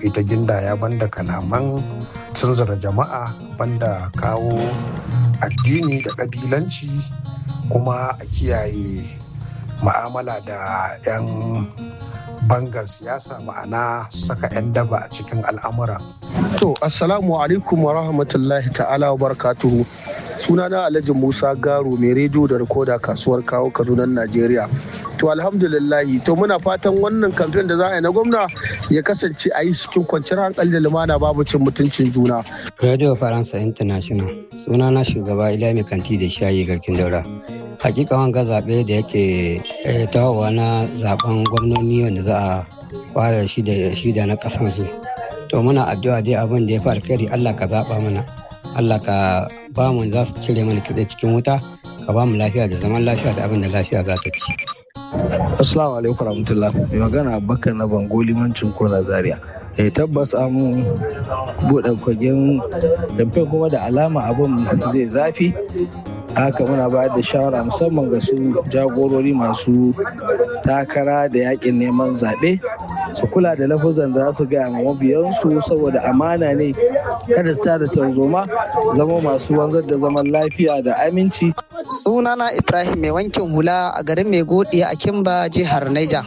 suka yi ta gindaya banda kalaman tunzura jama'a banda kawo addini da ƙabilanci kuma a kiyaye ma'amala da 'yan bangar siyasa ma'ana saka 'yan daba a cikin al'amura. To, Assalamu alaikum wa rahmatullahi ta'ala wa barakatuhu. Sunana Alhaji Musa Garo mai rediyo da rikoda kasuwar kawo Kaduna Najeriya. To alhamdulillahi to muna fatan wannan kamfen da za a yi na gwamna ya kasance a yi cikin kwanciyar hankali da lumana babu cin mutuncin juna. Radio Faransa International sunana shugaba Ilami Kanti da shayi garkin daura. hakika wanga zaɓe da yake tawowa na zaben gwamnoni wanda za a fara shi da shi da na ƙasan su to muna addu'a dai abin da ya fi alkhairi Allah ka zaɓa mana Allah ka ba mu za su cire mana kitse cikin wuta ka ba mu lafiya da zaman lafiya da abin da lafiya za ta ci. Assalamu alaikum warahmatullah mai magana Abubakar na Bango limancin Kona Zaria. eh tabbas an buɗe kwagen damfe kuma da alama abin zai zafi haka muna bayar da shawara musamman ga su jagorori masu takara da yakin neman zaɓe su kula da lafuzan da za su gaya ma mabiyansu saboda amana ne kada su tada tarzoma zama masu wanzar da zaman lafiya da aminci sunana ibrahim mai wankin hula a garin mai godi a kimba jihar niger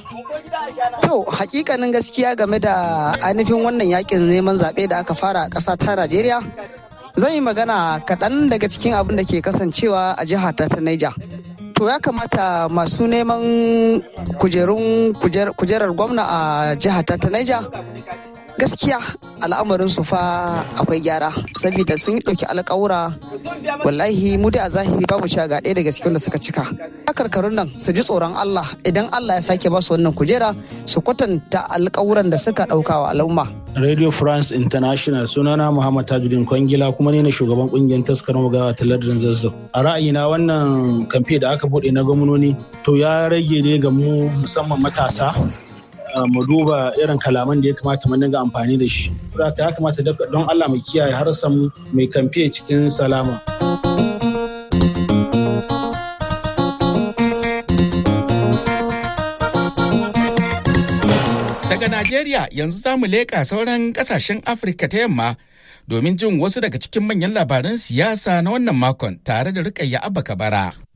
To hakikanin gaskiya game da ainihin wannan yakin neman zaɓe da aka fara a ƙasa ta Najeriya. Zan yi magana kaɗan daga cikin abin da ke kasancewa a jihar ta ta Niger. To ya kamata masu neman kujerun kujerar gwamna a jihar ta ta Niger gaskiya al'amarin su fa akwai gyara saboda sun yi ɗauki alƙawura wallahi mu da a zahiri ba mu cewa ga ɗaya daga cikin da suka cika karkarun nan su ji tsoron Allah idan Allah ya sake ba su wannan kujera su kwatanta alƙawuran da suka ɗauka wa al'umma Radio France International sunana Muhammad Tajuddin Kwangila kuma ne na shugaban kungiyar taskar magawa ta lardin zazzau. A ra'ayina wannan kamfe da aka buɗe na gwamnoni to ya rage ne ga mu musamman matasa mu duba irin kalaman da ya kamata mu dinga amfani da shi. ya kamata don Allah mu kiyaye harsan mai kamfe cikin salama. Daga Najeriya yanzu za mu leƙa sauran ƙasashen Afirka ta yamma domin jin wasu daga cikin manyan labaran siyasa na wannan makon tare da Rukayya Abba Kabara.